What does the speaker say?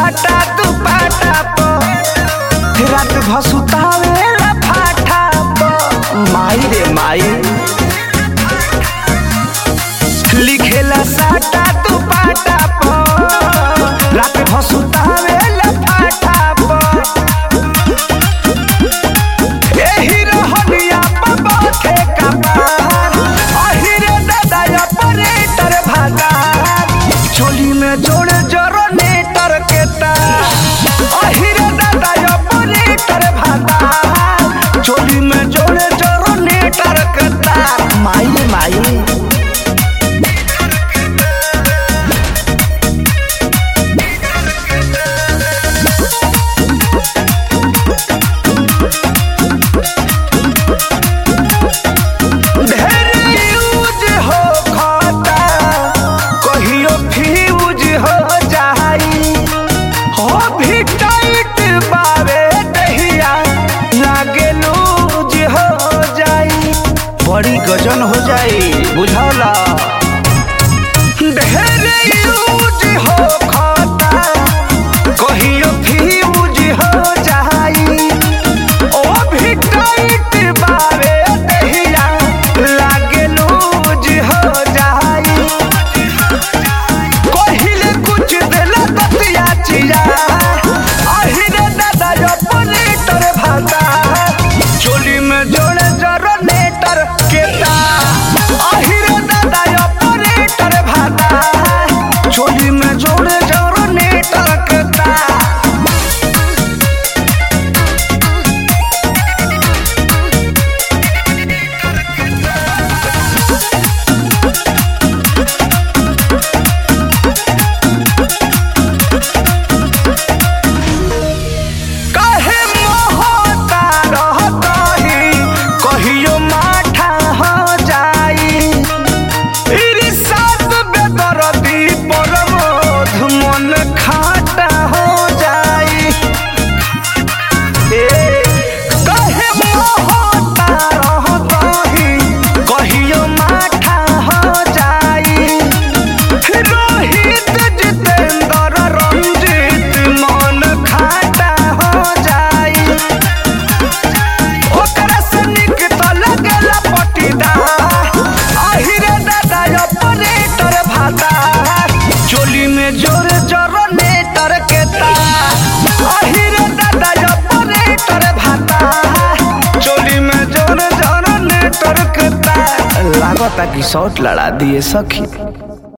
साटा दुपाटा प रात भसुतावेला फाटा प माई रे माई लिखेला साटा दुपाटा प रात भसुतावेला फाटा प एही रहनिया प बाथे कपार अहिरे दादा ऑपरेटर भागार चोली में जोड़े जरनेटर के तार अहिरे दादा ऑपरेटर भागार चोली में जोड़े जरनेटर के तार माई माई ढेर यूज हो खाता कहियो फ्यूज हो जाई हो भी टाइट बावे दहिया लागे लूज हो जाई बड़ी गजन हो जाई बुझौला ढेर यूज हो खाता कहियो फ्यूज हो जाई ओ भी टाइट बावे दहिया लागे लूज हो जाई कहिले कुछ देला दतिया चिया अहिरे दादा ऑपरेटर भाता चोली में जोड़े जरनेटर के तार अहिरे दादा ऑपरेटर भाता चोली में जोड़े जरनेटर के तार काहे मोहता रहतही कहियो माठा हो जाई इरिसात बेदरदी परमोध मन खाटा हो जाई ए काहे मोहता रहतही कहियो माठा हो जाई रोहित जितेंद्र रंजित मन खाटा हो जाई ओकरा से निक तो लगेला पटीदार अहिरे दादा ऑपरेटर भाता चोली में जोर जरनेटर के तार अहिरे दादा ऑपरेटर भाता चोली में जोर जरनेटर के तार लागता कि शॉट लड़ा दिए सखी